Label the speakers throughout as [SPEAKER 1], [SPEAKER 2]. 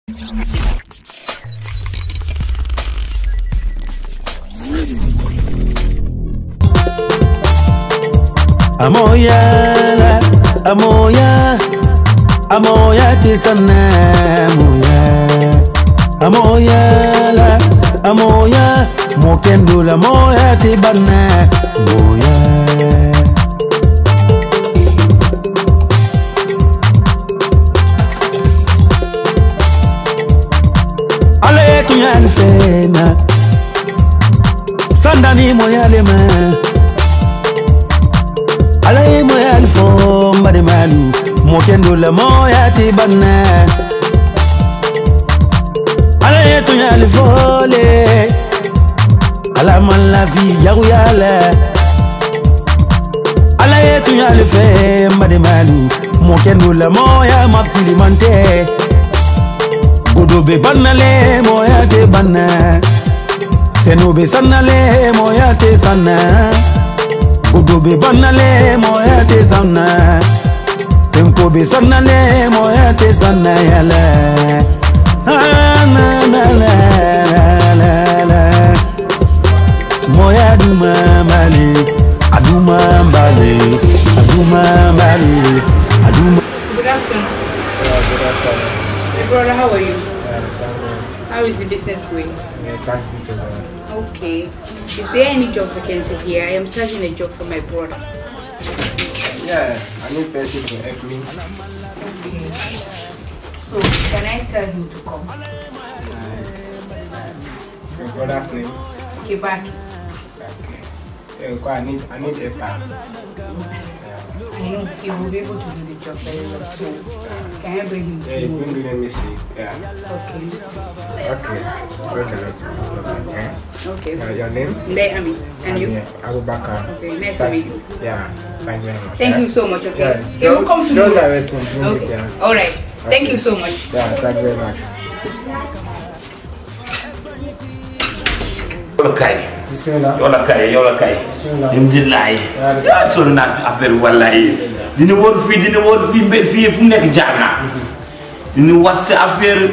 [SPEAKER 1] amoya la amoya amoya ti sanna amoya amoya la amoya mo kendo la moya ti banna amoya ale tunyal fena sandani moyale ma alay moyal fo mbade malu mo kendo la moyati banna alay tunyal fole ala man la fi jagu yala alay tunyal fe mbade malu mo kendo la moya ma filimante godobe bannale moyate banna senobe sannale moyate sanna godobe bannale moyate sanna tenkobe sannale moyate sanna yala Ah, na, na, la, la, la, la. moya duma mbale aduma mbale aduma mbale aduma
[SPEAKER 2] Good afternoon. My brother, how are you? How is the business going? Okay. Is there any job vacancy here? I am searching a job for my brother.
[SPEAKER 3] Yeah, I need person to help me.
[SPEAKER 2] Okay. So, can I tell him to come?
[SPEAKER 3] Your brother's name.
[SPEAKER 2] Okay, back.
[SPEAKER 3] Okay. Yeah, because I need I need help.
[SPEAKER 2] I know he will be able to do the job very well. So, can I bring him
[SPEAKER 3] Yeah,
[SPEAKER 2] to
[SPEAKER 3] you bring me let me see. Yeah.
[SPEAKER 2] Okay.
[SPEAKER 3] Okay. Okay, let's see. Yeah.
[SPEAKER 2] Okay.
[SPEAKER 3] Uh, your name?
[SPEAKER 2] There, Ami. And you?
[SPEAKER 3] Yeah, Abu Bakar.
[SPEAKER 2] Okay, nice to meet you.
[SPEAKER 3] Yeah. Thank you very much.
[SPEAKER 2] Thank
[SPEAKER 3] yeah?
[SPEAKER 2] you so much, okay?
[SPEAKER 3] Yeah.
[SPEAKER 2] He will come to
[SPEAKER 3] Don't
[SPEAKER 2] you.
[SPEAKER 3] direct him. Bring it,
[SPEAKER 2] Okay.
[SPEAKER 3] yeah.
[SPEAKER 2] All right. Thank you so much.
[SPEAKER 3] Yeah, thank you very much.
[SPEAKER 4] yow la kay
[SPEAKER 3] Bismillah.
[SPEAKER 4] yow la kay yow la kay
[SPEAKER 3] Bismillah.
[SPEAKER 4] alhamdulilah yaa sonn naa si affaire bi wallahi dina wóor fii dina wóor fii mbé fii fu mu nekk jaar naa dina wax si affaire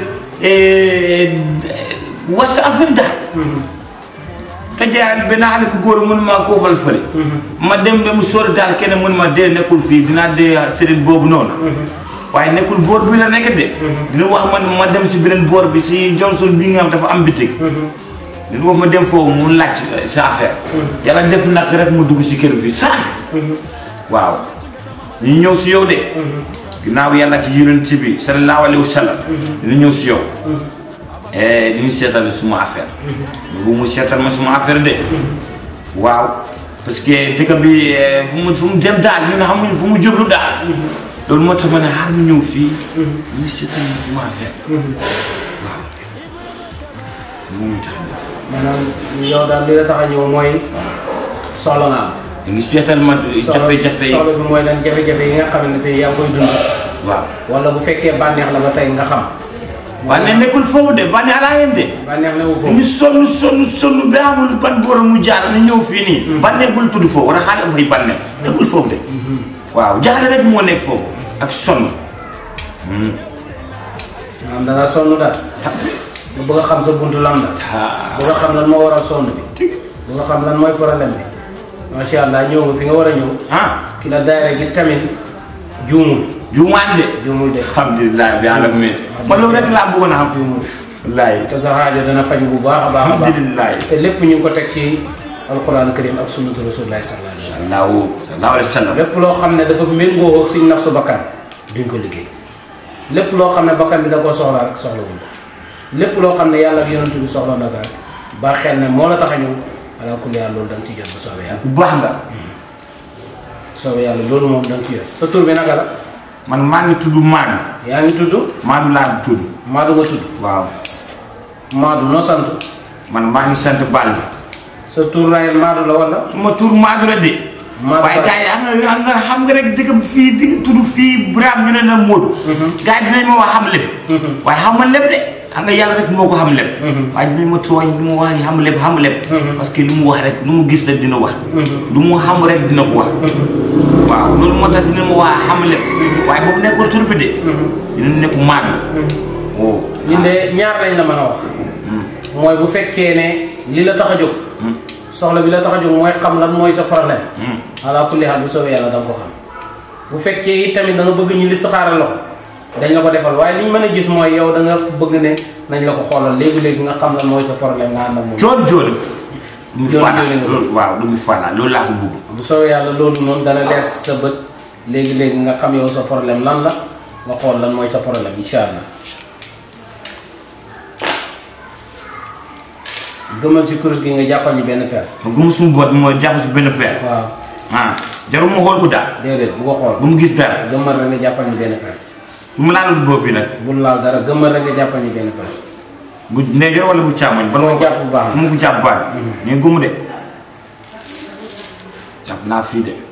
[SPEAKER 4] wax si affaire daal te jaay benn xale bu góor mun ma koo fal fële ma dem ba mu sori daal kenn mun ma dee nekkul fii dinaa dee sëriñ boobu noonu waaye nekkul boor bi la nekk de dina wax man ma dem si beneen boor bi si Johnson bi nga xam dafa am bitig dina wax ma dem foofu mu laaj sa affaire yàlla def nag rek mu dugg si kër bi sànq waaw ñu ñëw si yow de ginnaaw yàlla ak yonent bi sallallahu alayhi wa sallam dina ñëw si yow diñu seetal suma affaire bu mu seetal ma suma affaire de waaw parce que dëkk bi eh, fu mu fu mu dem daal ñun xamuñu fu mu jublu daal loolu moo tax ma ne xaar mu ñëw fii ñu seetal ma suma affaire waaw mu tax a def
[SPEAKER 5] maanaam yow daal li la tax a ñëw mooy soxla nga am.
[SPEAKER 4] ñu ngi seetal ma jafe-jafe yi
[SPEAKER 5] soxla bi mooy lan jafe-jafe yi nga xamante ne yaa ngi koy dund.
[SPEAKER 4] waaw
[SPEAKER 5] wala bu fekkee bànneex la ba tey nga xam.
[SPEAKER 4] bànneex nekkul foofu de bànneex laa yem de
[SPEAKER 5] bànneex la wu
[SPEAKER 4] ñu
[SPEAKER 5] foofu.
[SPEAKER 4] sonn sonn sonn ba amul ban borom mu jaar ñu ñëw fii nii bànneex bul tudd foofu wala xaaral fay bànneex nekkul foofu de waaw jaaxle rek moo nekk foofu ak sonn
[SPEAKER 5] maanaam da nga sonn daal. nga bëgg a xam sa buntu lan la. bëgg a xam lan moo waral sonn bi. bëgg a xam lan mooy problème bi. macha allah ñëw nga fi nga war a ñëw.
[SPEAKER 4] ah
[SPEAKER 5] ki la daayira gi tamit juumul.
[SPEAKER 4] juumaan de
[SPEAKER 5] juumul de.
[SPEAKER 4] alhamdulilah bi yàlla mi ma loolu rek laa bëggoon a xam
[SPEAKER 5] juumul.
[SPEAKER 4] wallaay
[SPEAKER 5] te sa xaajo dana faj bu baax a baax a baax.
[SPEAKER 4] alhamdulilah
[SPEAKER 5] te lépp ñu ngi ko teg ci alquran karim ak sunnatu rasulillahi sallallahu alayhi wa sallam.
[SPEAKER 4] sallahu sallahu alayhi wa sallam
[SPEAKER 5] lépp loo xam ne dafa méngoo ak suñ nafsu bakkan duñ ko liggéey lépp loo xam ne bakkan bi da koo soxla rek soxla wuñ ko lépp loo xam ne yàlla ak yonent bi soxla na ko rek ba xel ne moo la tax a ñëw ala kulli yàlla loolu da nga ci jot bu soobee yàlla
[SPEAKER 4] bu baax nga
[SPEAKER 5] soobee yàlla loolu moom da nga ci jot sa tur bi naka la
[SPEAKER 4] man maa ngi tudd Maadu
[SPEAKER 5] yaa ngi tudd
[SPEAKER 4] Maadu laa tudd
[SPEAKER 5] Maadu nga tudd
[SPEAKER 4] waaw
[SPEAKER 5] Maadu noo sant
[SPEAKER 4] man maa ngi sant Ball
[SPEAKER 5] sa tur lay Maadu la wala
[SPEAKER 4] suma tur Maadu la de
[SPEAKER 5] Maadu
[SPEAKER 4] waaye
[SPEAKER 5] Ba-
[SPEAKER 4] gars yi xam nga xam nga xam nga rek dëkk bi fii di tudd fii Birame ñu ne la Modou. gars yi dinañ ma wax xam lépp. waaye xam ma lépp de xam nga yàlla rek moo ko xam lépp. waaye dinañ ma tooñ lu mu wax ni xam lépp xam lépp. parce que lu mu wax rek lu mu gis rek dina wax. lu mu xam rek dina ko wax. waaw loolu moo tax dina ma wax xam lépp. waaye boobu nekkul tur bi de. dina nekk Maadu. oh
[SPEAKER 5] ñun de ñaar lañ la mën a wax mooy bu fekkee ne li la tax a jóg soxla bi la tax a jóg mooy xam lan mooy sa problème ala kulli haal bu soobee yàlla da nga ko xam bu fekkee it tamit da nga bëgg ñu li saxaaral la ko dañ la ko defal waaye li ñu mën a gis mooy yow da nga bëgg ne nañ la ko xoolal léegi-léegi nga xam lan mooy sa problème nga ànd ak moom
[SPEAKER 4] joon joon du mu
[SPEAKER 5] Joon
[SPEAKER 4] fana
[SPEAKER 5] joon nga
[SPEAKER 4] loolu waaw du mu fana loolu laa ko bugg
[SPEAKER 5] bu soobee yàlla loolu noonu dana leer sa bët léegi-léegi nga xam yow sa problème lan la nga xool lan mooy sa problème incha allah gëmal si kurus gi nga jàppal ñu benn per
[SPEAKER 4] ma gëm suñu boot mooy jàpp si benn peer
[SPEAKER 5] waaw
[SPEAKER 4] ah jarul ma xool ko daal
[SPEAKER 5] déedéet bu ko xool
[SPEAKER 4] bu mu gis dara
[SPEAKER 5] gëmmal rek nga jàppal ñu benn per
[SPEAKER 4] su ma laalul bopp bi nag
[SPEAKER 5] bul laal dara gëmmal rek nga jàppal ñu benn per
[SPEAKER 4] bu ndeyjoor wala bu càmmoñ
[SPEAKER 5] Fu ma jàpp bu baax
[SPEAKER 4] fu ma ko jàpp baax mais gumu de jàpp naa fii de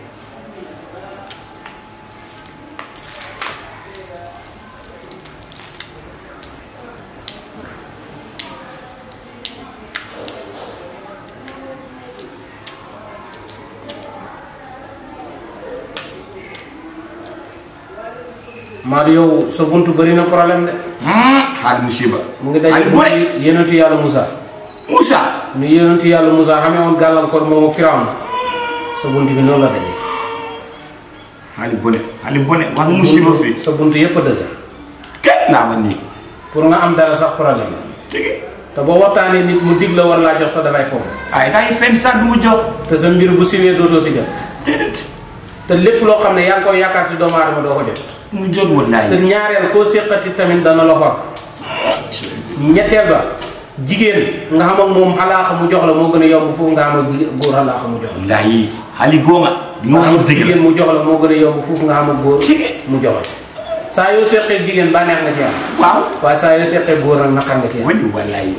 [SPEAKER 5] Maodo yow sa buntu bëri na problème de
[SPEAKER 4] xaal musiba
[SPEAKER 5] mu ngi daje
[SPEAKER 4] xaal bu
[SPEAKER 5] buntu
[SPEAKER 4] ne
[SPEAKER 5] yonentu yàlla Moussa
[SPEAKER 4] Moussa
[SPEAKER 5] ñu yonentu yàlla Moussa xamee woon gàllankoor moom ak Firawna sa buntu bi noonu la daje
[SPEAKER 4] xaali bone xaali bone wax musiba fii
[SPEAKER 5] sa buntu yëpp a dëgg
[SPEAKER 4] kenn naa ma nii
[SPEAKER 5] pour nga am dara sax problème la
[SPEAKER 4] tigi
[SPEAKER 5] te boo waxtaanee nit mu dig la war laa jox sax dafay foog
[SPEAKER 4] ay day fenn sax du mu jox
[SPEAKER 5] te sa mbir bu siwee dootoo si jot
[SPEAKER 4] déedéet
[SPEAKER 5] te lépp loo xam ne yaa ngi koy yaakaar si doomu aadama doo ko jot
[SPEAKER 4] mu jot
[SPEAKER 5] te
[SPEAKER 4] wallaay
[SPEAKER 5] ñaareel koo séqati tamit dana la xor ñetteel ba jigéen nga xam ak moom alaaxa mu jox la moo gën a yomb foofu nga xam ak jigéen góor alaaxa mu jox la
[SPEAKER 4] wallaay xaali góoma ñu wax yëpp dëgg la
[SPEAKER 5] jigéen mu jox la moo gën a yomb foofu nga xam ak góor
[SPEAKER 4] tigi
[SPEAKER 5] mu jox la saa yoo seqee jigéen bànneex nga ci am
[SPEAKER 4] waaw
[SPEAKER 5] waaye saa yoo seqee góor ak naqar nga ci am
[SPEAKER 4] wali wallaay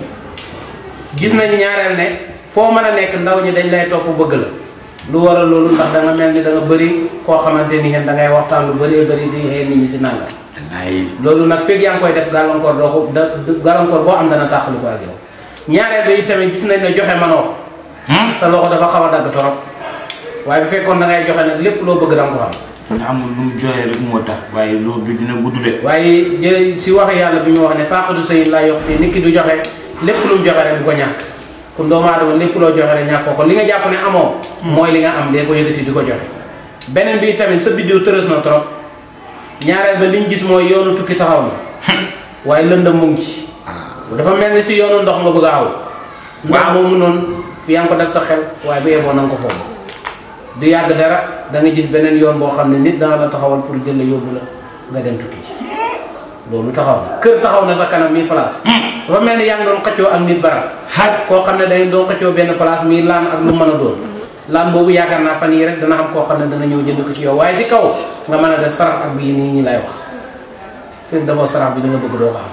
[SPEAKER 5] gis nañ ñaareel ne foo mën a nekk ndaw ñi dañ lay topp bëgg la lu waral loolu ndax da nga mel ni da nga bëri koo xamante ni ngeen da ngay waxtaan lu bëree bëri di xëy nit ñi si nangam
[SPEAKER 4] wallaay
[SPEAKER 5] loolu nag fekk yaa ngi koy def gàllankoor doo ko da gàllankoor boo am dana tàqali ko ak yow ñaareel ba tamit gis nañ ne joxe manoo ko sa loxo dafa xaw a dagg torop waaye bu fekkoon da ngay joxe nag lépp loo bëgg da nga ko am
[SPEAKER 4] ñu amul lu mu joxe rek moo tax waaye loolu bi dina gudd de
[SPEAKER 5] waaye jë si wax yàlla bi ñu wax ne faaqatu sëyin laa yox fii nit ki du joxe lépp lu mu joxe rek du ko ñàkk kon doomu aadama lépp loo joxe rek ñàkkoo ko li nga jàpp ne amoo mooy li nga am dee ko yëkkati di ko joxe beneen bi tamit sa biddiw tërës na trop ñaareel ba liñ gis mooy yoonu tukki taxaw na waaye lëndëm mu ngi ci dafa mel ni si yoonu ndox nga bëgg a aw ndox
[SPEAKER 4] Waaw.
[SPEAKER 5] moomu noonu fi yaa ngi ko def sa xel waaye bu yeboo na nga ko foofu du yàgg dara da nga gis beneen yoon boo xam ne nit dana la taxawal pour jël la yóbbu la nga dem tukki ci loolu taxaw na kër taxaw na sa kanam mii place dafa mel ni yaa ngi doon xëccoo ak nit barab
[SPEAKER 4] xaj
[SPEAKER 5] koo xam ne dañu doon xëccoo benn place mii laan ak lu mën a doon laan boobu yaakaar naa fan yii rek dana am koo xam ne dana ñëw jënd ko ci yow waaye si kaw nga mën a def sarax ak bii nii ñi lay wax fekk dafa sarax bi da nga bëgg doo ko am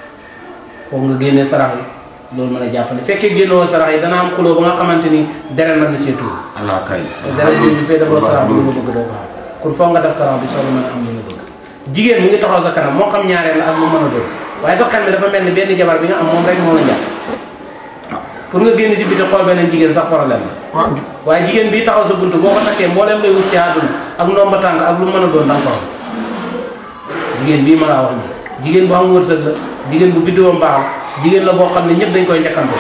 [SPEAKER 5] foofu nga génnee sarax yi loolu mën a jàppale fekkee génnoo sarax yi dana am xuloo ba nga xamante ni deret na na cee tuur
[SPEAKER 4] allah kay
[SPEAKER 5] te deret bi bu fee defoo sarax bi li nga bëgg doo ko am kon foog nga def sarax bi soo mën a am li nga bëgg jigéen mu ngi taxaw sa kanam moo xam ñaareel la ak mu mën a doon waaye sa xel mi dafa mel ni benn jabar bi nga am moom rek moo la njàtt pour nga génn si biti xool beneen jigéen sax problème la waaye jigéen bii taxaw sa buntu boo ko takkee mboolem lay wut ci àdduna ak ndomba tànk ak lu mën a doon da nga ko am jigéen bii ma laa wax nii jigéen bu am wërsëg la jigéen bu biddiwam baax la jigéen la boo xam ne ñëpp dañ koy njëkkante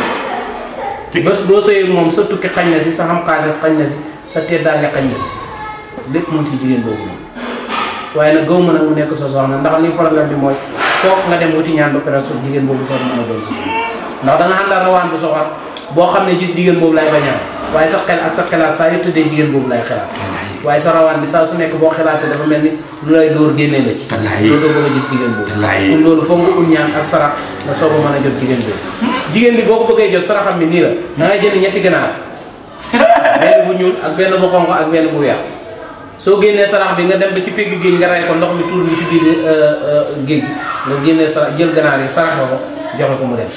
[SPEAKER 5] bés boo sëyee moom sa tukki xañ na si sa xam xaalis xañ na si sa teddaange xañ na si lépp mun si jigéen boobu noonu waaye nag gaw ma nag mu nekk sa soxna ndax li problème bi mooy foog nga dem wuti ñaan ba pare su jigéen boobu soog mën a doon si ndax da nga àndal rawaan bu soxor boo xam ne gis jigéen boobu lay bañaan waaye sa xel ak sa xelaat saa yu tëddee jigéen boobu lay xelaat waaye sa rawaan bi saa su nekk boo xelaatee dafa mel ni lu lay dóor génnee la ci
[SPEAKER 4] Wallaahi.
[SPEAKER 5] loolu doo bëgg a gis jigéen boobu
[SPEAKER 4] Wallaahi.
[SPEAKER 5] kon loolu foog nga ut ñaan ak sarax nga soog a mën a jot jigéen boobu jigéen bi boo ko bëggee jot saraxam bi nii la da ngay jënd ñetti ganaar benn bu ñuul ak benn bu xonq ak benn bu weex soo génnee sarax bi nga dem ba ci pegg géej nga ray ko ndox mi tuur bi ci biir géej gi nga génnee sarax jël ganaar yi saraxe ko joxe ko mu dem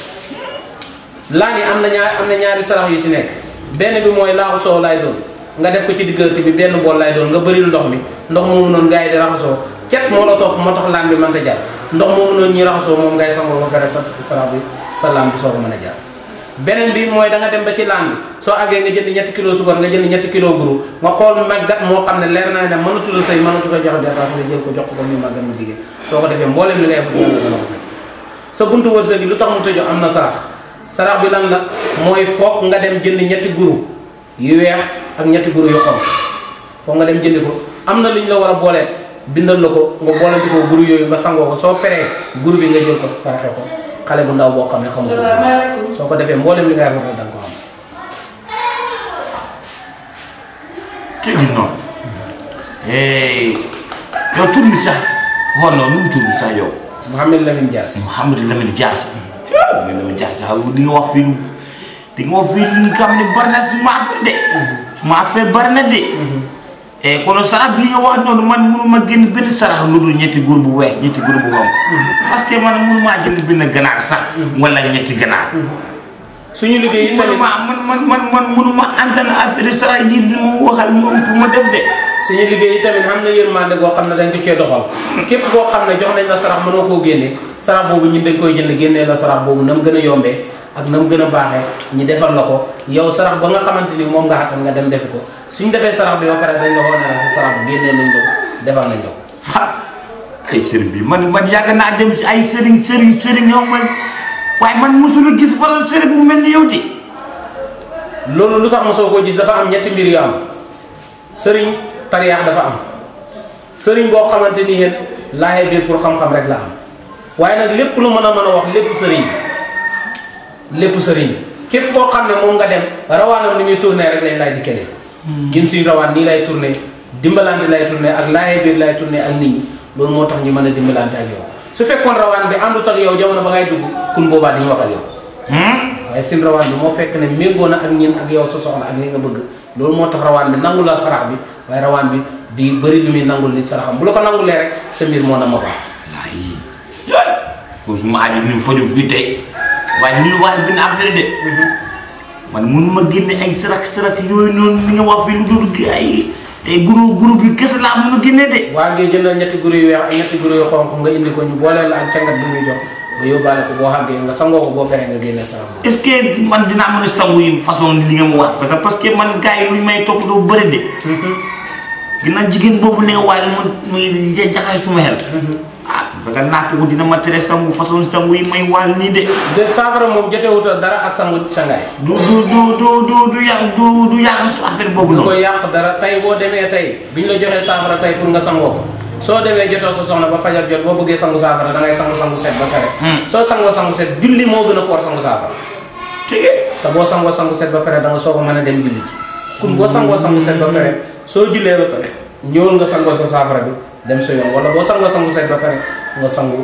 [SPEAKER 5] laan yi am na ñaar am na ñaari sarax yu ci nekk benn bi mooy laaxu soow laay doon nga def ko ci diggante bi benn bool lay doon nga bëril ndox mi ndox moomu noonu gars yi di raxasoo cet moo la topp moo tax laan bi mënta jaar ndox moomu noonu ñuy raxasoo moom ngay sangoo ba pare sa sarax bi sa laan bi soo ko mën a jaar beneen bi mooy da nga dem ba ci laan bi soo àggee nga jënd ñetti kilo suukar nga jënd ñetti kilo guru nga xool màggat moo xam ne leer na ne mënatut a sëy mënatut a joxe dépense nga jël ko jox ko ba muy màggat mu jigéen soo ko defee mboolem li ngay bëgg yàlla dana ko fekk sa buntu wërsëg yi lu tax mu tëju am na sarax sarax bi lan la mooy foog nga dem jënd ñetti guru yu weex ak ñetti guru yu xonq foog nga dem jëndi ko am na li ñu la war a booleel bindal la ko nga boolante ko guru yooyu nga sangoo ko soo peree guru bi nga jël ko saraxe ko xale bu ndaw boo xam ne xamul
[SPEAKER 2] salaamaaleykum.
[SPEAKER 5] soo ko defee mboolem li nga rafetal da nga ko am
[SPEAKER 4] kegi noonu yow tur bi sax xool noonu nu mu tudd sax yow
[SPEAKER 5] Mouhamed Lamine Dias
[SPEAKER 4] Mouhamadou Lamine Dias Mouhamadou Lamine Dias daal di nga wax fii di nga wax fii li nga xam ne bari na suma affaire de suma affaire bari na de e kono sarax bi nga wax noonu man mënuma génn benn sarax lu dul ñetti góor bu weex ñetti góor bu xonq parce que man mënumaa jënd benn ganaar sax wala ñetti ganaar
[SPEAKER 5] suñu liggéey yi tamit
[SPEAKER 4] mënuma man man man man mënuma antan affaire sarax yi li ma waxal moom pour ma def de
[SPEAKER 5] suñu liggéey yi tamit xam na yërmande goo xam ne dañ ko cee doxal képp koo xam ne jox nañ la sarax mënoo koo génne sarax boobu ñun dañ koy jënd génnee la sarax boobu na mu gën a yombee ak na mu gën a baaxee ñi defal la ko yow sarax ba nga xamante ni moom nga xattan nga dem defi ko suñ defee sarax bi ba pare dañ la woo ne la sa sarax bi génnee nañ la ko defal nañ la ko
[SPEAKER 4] ah ay sëriñ bi man man yàgg naa dem si ay sëriñ sëriñ sëriñ yow man waaye man mosula gis faral sëriñ bu mel ni yow de
[SPEAKER 5] loolu lu tax mosoo koo gis dafa am ñetti mbir yu am sëriñ tariyaax dafa am sëriñ boo xamante ni yéen laaye biir pour xam-xam rek la am waaye nag lépp lu mën a mën a wax lépp sëriñ lépp sëriñ képp koo xam ne moom nga dem rawaanam ni muy tourné rek lañ lay di keneen ñun suñ rawaan nii lay tourné dimbalante lay tourné ak laaye biir lay tourné ak nit ñi loolu moo tax ñu mën a dimbalante ak yow su fekkoon rawaan bi àndut ak yow jamono ba ngay dugg kun boobaa dañu wax ak yow waaye seen rawaan bi moo fekk ne méngoo na ak ñin ak yow sa soxla ak li nga bëgg loolu moo tax rawaan bi nangu la sarax bi waaye rawaan bi di bëri lu muy nangul nit saraxam bu la ko nangulee rek sa mbir moo na ma baax
[SPEAKER 4] ay yoy ko suma aji ni faju fii tey waaye ñu wax benn affaire de man mun ma génne ay sarak sarak yooyu noonu ni nga wax fii lu dul gi ay ay guru guru bi kese laa mun a génne de
[SPEAKER 5] waa ngi jëndal ñetti guru yu weex ak ñetti guru yu xonq nga indi ko ñu booleel la ak cangat bi muy jox nga yóbbaale ko boo xàggee nga sangoo ko boo peree nga génnee sarax boobu
[SPEAKER 4] est-ce que man dinaa mën a sangu yi façon li nga ma wax parce que parce que man gars yi lu ñu may topp doo bëri de ginnaaw jigéen boobu ne nga waaye mu muy jaxay suma xel ah ba natt ko dina ma tere sangu façon sangu yi may waal nii de
[SPEAKER 5] de saafara moom jotewut ak dara ak sangu sangaay
[SPEAKER 4] du du du du du du yàq du du yàq su affaire boobu
[SPEAKER 5] du
[SPEAKER 4] noonu
[SPEAKER 5] koy yàq dara tey boo demee tey bi ñu la joxee saafara tey pour nga sangoo ko soo demee jotoo sa soxna ba fajar jot boo bëggee sangu saafara da ngay sangu sangu set ba pare soo sangoo sangu set julli moo gën a foor sangu saafara
[SPEAKER 4] tege
[SPEAKER 5] te boo sangoo sangu set ba pare da nga soog a mën a dem julli ji kun boo sangoo sangu set ba pare soo jullee ba pare ñëwal nga sangoo sa saafara bi dem sa yoon wala boo sangoo sangu set ba pare nga sangu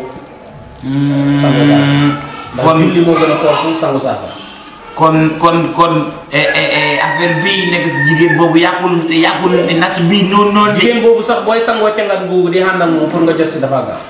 [SPEAKER 5] sangu saafara ndax
[SPEAKER 4] kon
[SPEAKER 5] julli moo gën a foor fu sangu saafara
[SPEAKER 4] kon kon kon eh, eh, eh, affaire bii nekk si jigéen boobu yàqul yàqul nas bii noonu noonu de
[SPEAKER 5] jigéen boobu sax booy sangoo cangat googu di ànd ak moom pour nga jot ci dafa gaaw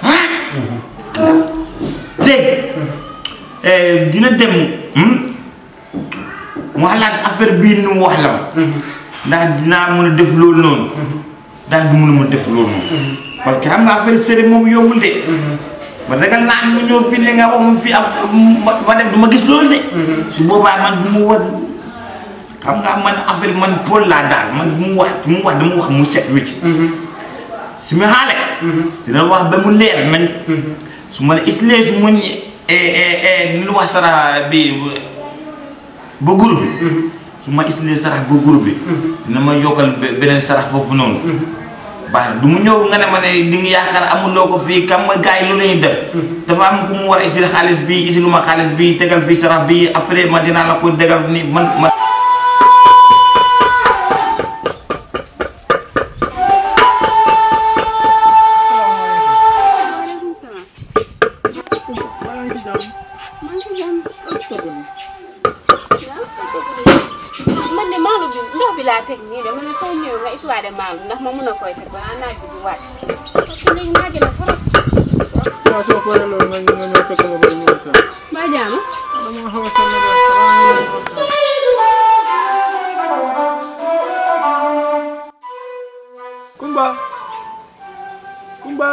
[SPEAKER 4] léegi dina dem hmm? mu xalaat affaire bii nu mu wax la ma ndax dinaa mën a def loolu noonu ndax du mën a mën a def loolu noonu parce que xam nga affaire sëriñ moom yombul de ba ragal naa mu ñëw fii li nga wax ma fii after ma ma dem du ma gis loolu de su boobaa man du mu war xam nga man affaire man Paul laa daal man bu mu wax bu mu wax dama wax mu set wicc su ma xaale dina wax ba mu leer nañ su ma la islee su ma ñe nu wax sara bi ba groupe bi su ma islee sarax ba groupe bi dina ma yokkal be- beneen sarax foofu noonu baax na du mu ñëw nga ne ma ne di nga yaakaar amuloo ko fii kam nga gars yi lu ñuy def dafa am ku mu war a isil xaalis bi isilu ma xaalis bi tegal fii sarax bi après ma dinaa la ko degal ni man ma
[SPEAKER 6] maaleykum salaam.
[SPEAKER 2] maa ngi si jàmm.
[SPEAKER 6] maa ngi si jàmm.
[SPEAKER 2] togg nii.
[SPEAKER 6] waaw man de maalo bi ndox bi laa teg nii de ma ne soo ñëwee nga histoire de maalo ndax ma mun a koy teg balaa naaj bi di wàcc. parce que léegi naaj la trop.
[SPEAKER 2] waaw soo paree loolu nga nga ñëw fekk ma ba ñu waxtaan.
[SPEAKER 6] mbaa jaama.
[SPEAKER 2] dama xaw a sonn de xanaa ñu ñëw waxtaan. Kumba. Kumba.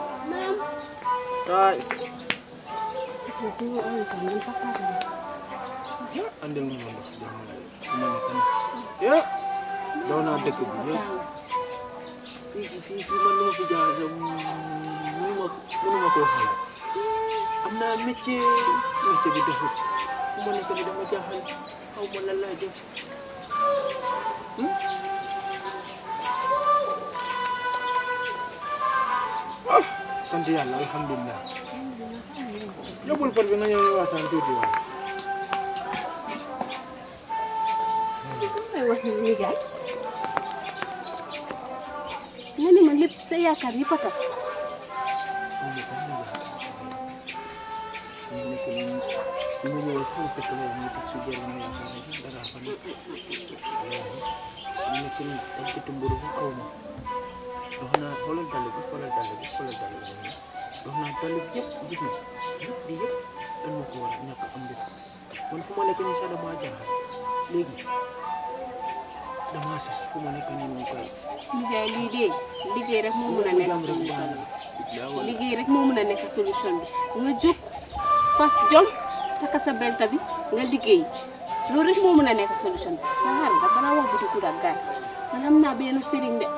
[SPEAKER 2] kaay. andil ma ndox jàmm nga ma nekk nii. ya daw naa dëkk bi yëpp. fii fii fii man lu ma fi jaar de mënu ma mënu ma koo xalaat. am naa métier métier bi doxul fu ma nekk ni dama jaaxal xaw ma lan laa def ah sant yàlla alhamdulilah yóbbul pot bi nga ñëw ñu waxtaan tuuti waaw
[SPEAKER 6] may wax ni nijaay nga ne ma lépp sa yaakaar yi patas
[SPEAKER 2] ñu ñëwee sax fekk na ñu tax su jël ñu yaakaar ne sax dara fa nekk ñu nekk ni ak gëtt mburu fa xaw ma dox naa xoolal dàll bi xoolal dàll bi xoolal dàll bi dox naa dàll bi yëpp gis na yëpp di yëpp dan ma ko war a ñàkk am def man fu ma nekk nii sax damaa jaaxal léegi damaa sas fu ma nekk nii moom koy
[SPEAKER 6] nijaay lii dee liggéey rek moo mën a nekk solution bi liggéey rek moo mën a nekk solution bi nga jóg fas jom takka sa belta bi nga liggéey loolu rek moo mën a nekk solution bi nga xaaral da balaa wax biti kudak gaay man am naa benn sëriñ de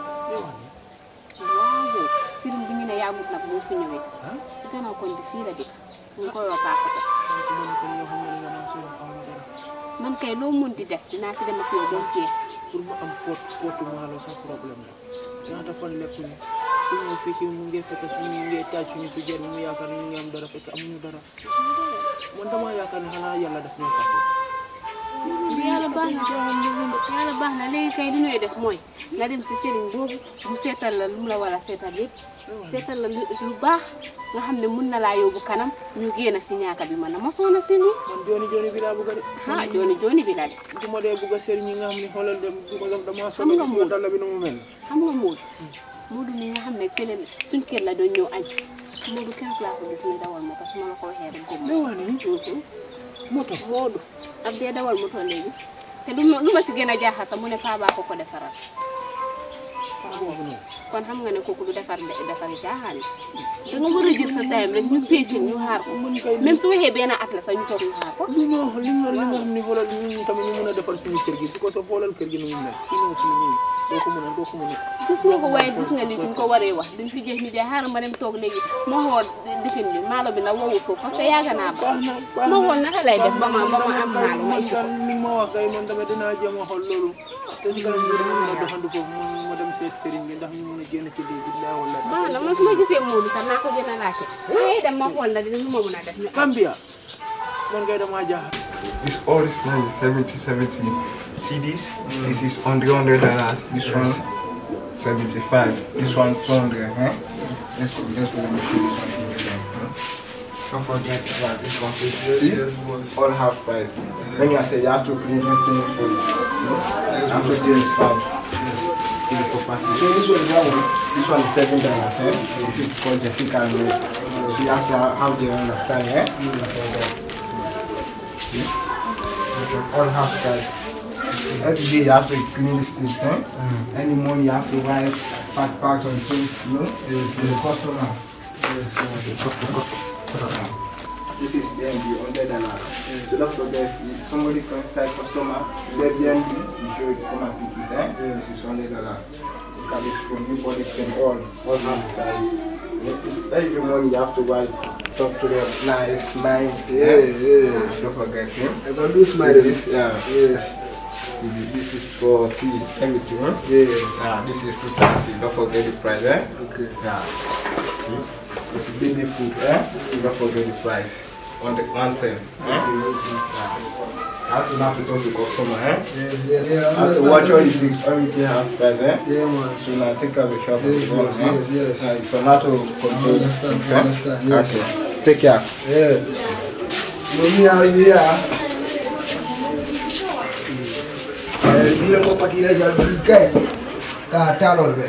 [SPEAKER 6] waaw sëriñ bi ñu ne yàggut nag moo fi ñëwee si gannaaw kon bi fii la dëkk ñu ngi koy wax paakate
[SPEAKER 2] fu ma nekk nii yoo xam ne damaa si yoon xaw ma dara
[SPEAKER 6] man kay loo mun di def dinaa si dem ak yow ba mu jeex
[SPEAKER 2] pour mu am pot potu maalo sax problème la ñaata fan lekkuñu su ñu fekkee mu ngi fekk suñu mu ngi taaj suñu fi jël mu yaakaar ni ñu ngi am dara fekk amuñu dara man damaa yaakaar ne xanaa yàlla daf ñoo fàtte
[SPEAKER 6] yàlla baax na yàlla baax na léegi kay li ñuy def mooy nga dem si sëriñ boobu mu seetal la lu mu la war a seetal yëpp seetal la lu lu baax nga xam ne mun na laa yóbbu kanam ñu génn si ñaaka bi man na ma soona si nii
[SPEAKER 2] man jooni jooni bi laa bëgg a de
[SPEAKER 6] ah jooni jooni bi la de
[SPEAKER 2] du ma dee bëgg a sëriñ ñi nga xam ne xoolal dem du ma damaa
[SPEAKER 6] Xam
[SPEAKER 2] sonn
[SPEAKER 6] nga
[SPEAKER 2] gis
[SPEAKER 6] moom.
[SPEAKER 2] nga dalla bi nu mu mel
[SPEAKER 6] xam nga Moodu Moodu mi nga xam ne fële suñ kër la doon ñëw añ Moodu keroog laa ko gis muy dawal moto su ma la ko waxee rek góob
[SPEAKER 2] da waa ni
[SPEAKER 6] moto Moodu ak dee dawal moto léegi te lu ma lu ma si gën a jaaxal sax mu ne paa baa ko ko defaral
[SPEAKER 2] boobu noonu
[SPEAKER 6] kon xam nga ne kooku du defar defari caaxaan yi da nga war a jël sa time rek ñu péché ñu xaar ko même su waxee benn at la sax ñu toog ñu xaar ko
[SPEAKER 2] li nga wax li nga li nga xam ne xoolal ñun tamit ñu mën a defal suñu kër gi bu ko soo xoolal kër gi nu mu mel fii ñëw fii nii doo ko mën a doo ko mën a
[SPEAKER 6] gis nga ko waaye gis nga lii suñ ko waree wax duñ fi jeex ni de xaaral ma dem toog léegi ma xool difin bi maalo bi nag wowul foofu parce que yàgg naa ba
[SPEAKER 2] baax na baax
[SPEAKER 6] ma
[SPEAKER 2] na
[SPEAKER 6] xool naka lay def ba ma ba ma am maalo ma
[SPEAKER 2] man
[SPEAKER 6] isi ko
[SPEAKER 2] daal ni ma wax kay man tamit dinaa jéem a xool loolu te si kanam ñu mën a doxandu foofu man ma dem seet sëriñ bi ndax ñu mën a génn ci lii bi laa wala
[SPEAKER 6] baax na man su ma gisee Moodu sax naa ko gën a laajte waaye dem ma xool na dina lu ma mën a def ñu am
[SPEAKER 2] Gambia man kay damaa jaaxal
[SPEAKER 3] This all is money, 70, 70 CDs. This is on the hundred dollars. This one, 75. This one, 200. Huh? Let's go, let's go. Let me show you something again. Huh? Don't forget about this one. See? All half price. When you say you have to clean everything for you. No? You have to clean it fine. Clean it for party. So this one, that one, this one is seven dollars. Eh? This is called Jessica and Ray. So you have to have the understand, eh? all half price. Every day you have to clean this thing, eh? Any morning you have to wipe fat bags on things, you know? Yes, the customer. Yes, This is BNB, hundred dollars. So don't forget, if somebody comes inside customer, you say BNB, you show it, come and pick it, eh? This is hundred dollars. Look at this phone, you bought it from all, all half size. Every morning you have to wipe, talk to them, nice, nice. Yeah, yeah. Don't forget, eh?
[SPEAKER 7] I can do smile.
[SPEAKER 3] This, yeah.
[SPEAKER 7] Yes.
[SPEAKER 3] This is for tea, everything. Huh?
[SPEAKER 7] Yes.
[SPEAKER 3] Yeah, this is 230. Don't forget the price, eh?
[SPEAKER 7] Okay.
[SPEAKER 3] Yeah. See? It's baby food, eh? Don't forget the price. On the one time, eh? Yeah. You have to know how to talk to customer, eh?
[SPEAKER 7] Yeah, yeah, yeah.
[SPEAKER 3] You
[SPEAKER 7] I
[SPEAKER 3] have to
[SPEAKER 7] understand.
[SPEAKER 3] watch all the things, everything have price, eh?
[SPEAKER 7] Yeah, man.
[SPEAKER 3] So now take care of the shop.
[SPEAKER 7] Yes,
[SPEAKER 3] as well,
[SPEAKER 7] yes,
[SPEAKER 3] eh?
[SPEAKER 7] yes, yes.
[SPEAKER 3] Yeah, you can know how to control
[SPEAKER 7] I understand,
[SPEAKER 3] things,
[SPEAKER 7] I
[SPEAKER 3] eh?
[SPEAKER 7] understand, yes.
[SPEAKER 3] Okay. Take care.
[SPEAKER 7] Yeah. Mami out here. Eh, bila mo patila ja bigay. Ka talol be.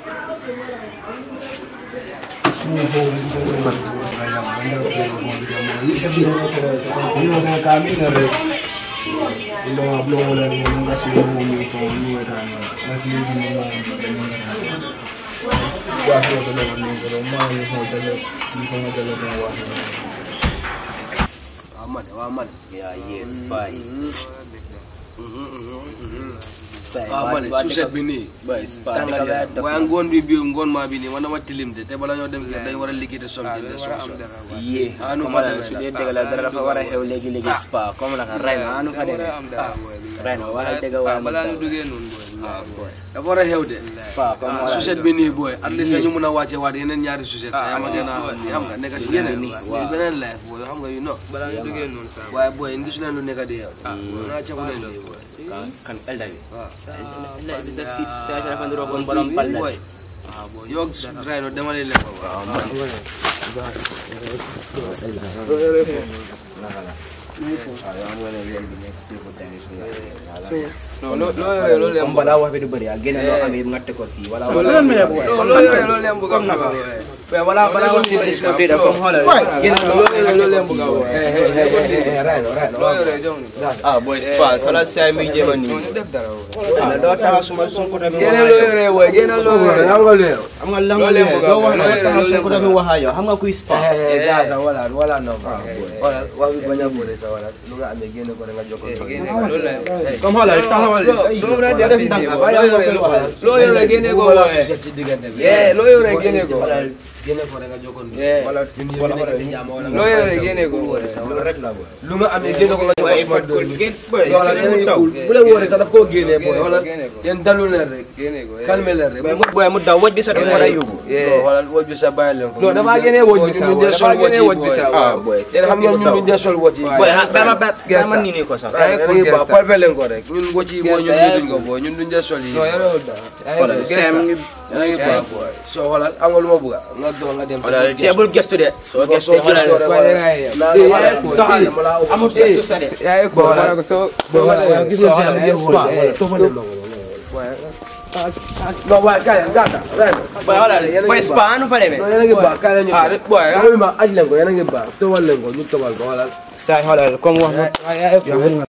[SPEAKER 7] Mo ho mo mo saya mandar ko mo bi mo isi. Ino na kami na re. Ino nga blo mo lang yung kasi mo mo ko mo ra na. Nakili mo mo mo. Wa ko to na mo ko ma yo ho dalo. Ni ko dalo ko wa.
[SPEAKER 5] Aman, aman. Yeah, yes, bye.
[SPEAKER 8] waaw ma ne suset bi nii tàngal yaram waaye ngoon bi bi ngoon maa bi nii man dama tilim de te bala ñoo dem kër dañ war a liggéey te som de som som
[SPEAKER 2] yee
[SPEAKER 8] ah nu
[SPEAKER 2] comme
[SPEAKER 8] fa
[SPEAKER 2] la
[SPEAKER 8] demee
[SPEAKER 2] su dee dëgg la dara dafa war a xew léegi léegi spa comme naka ray na anu fa demee ray na wala dëgg
[SPEAKER 8] ah
[SPEAKER 2] waa
[SPEAKER 8] balaa ñu duggee noonu booy dafa war a xew de
[SPEAKER 2] spa comme wala
[SPEAKER 8] suset bi nii booy at least ñu mun a wàcce waat yeneen ñaari suset sa yaa ma gën a xam nga nekk si yeneen nii beneen life booy xam nga yu no balaa ñu duggee noonu sa waaye booy gisu leen lu nekk di yow naa cagu leen nii booy
[SPEAKER 2] kan kan elda bi elda bi daf si sa dafa ndoro kon borom pal la
[SPEAKER 8] booy yow ray no demale leen ko waaw
[SPEAKER 2] comme balaa wax bi du bëri ah génne loo xam ne nga teg ko fii wala wala wala balaa wax bi bëri suma biir comme xoolal génne loo ah boy spa sala say mi jéema nii la doo taxaw suma sunku tamit
[SPEAKER 8] génne loo yore booy génne loo yore
[SPEAKER 2] am nga leer am nga lan nga leer doo wax na taxaw sunku tamit waxa yow xam nga kuy spa
[SPEAKER 8] gaasa wala wala no wala wax bi bañ a bëri sa wala lu nga amee génne ko rek nga jokkoo
[SPEAKER 2] comme xoolal taxawal
[SPEAKER 8] loo
[SPEAKER 2] def ndànk bàyyi am nga waxal
[SPEAKER 8] loo yore génne ko wala suset ci diggante bi loo yore génne ko génne ko rek nga jokkoo wala wala wala si jàmm wala loo yore génne ko loolu rek la boy lu nga amee génne ko nga jokkoo suma doom wala yéen a bu la wóoree sax daf koo génne boy wala yéen dalu leen rek calme leen rek
[SPEAKER 2] boy mu daw waj bi sa dafa war a yóbbu
[SPEAKER 8] wala woj bi sa bàyyi leen ko non damaa génne woj bi sa ñun dee sol woj bi sa
[SPEAKER 2] ah boy
[SPEAKER 8] yéen xam ngeen ñun duñ dee sol woj yi
[SPEAKER 2] boy dama ba dama nii nii ko sax
[SPEAKER 8] ngi ba palpe leen ko rek ñun woj yi mooy ñun ñu duñ ko boy ñun duñ dee sol yi
[SPEAKER 2] sem
[SPEAKER 8] ngi ba boy so wala am nga lu ma bëgg nga doon nga dem
[SPEAKER 2] wala teebul gestu de soo gestu
[SPEAKER 8] soo gëstoo rek wala
[SPEAKER 2] doxal amul gestu sa de
[SPEAKER 8] yaa ko wala ko so gis nga seen ngeen spa non waaye kaay gata ren
[SPEAKER 2] boy wala boy spa anu fa demee
[SPEAKER 8] yéen a ngi baax kaay la ñu ah boy ma aj leen ko yéen a ngi baax tobal leen ko ñu tobal ko wala
[SPEAKER 2] say xoolal comme wax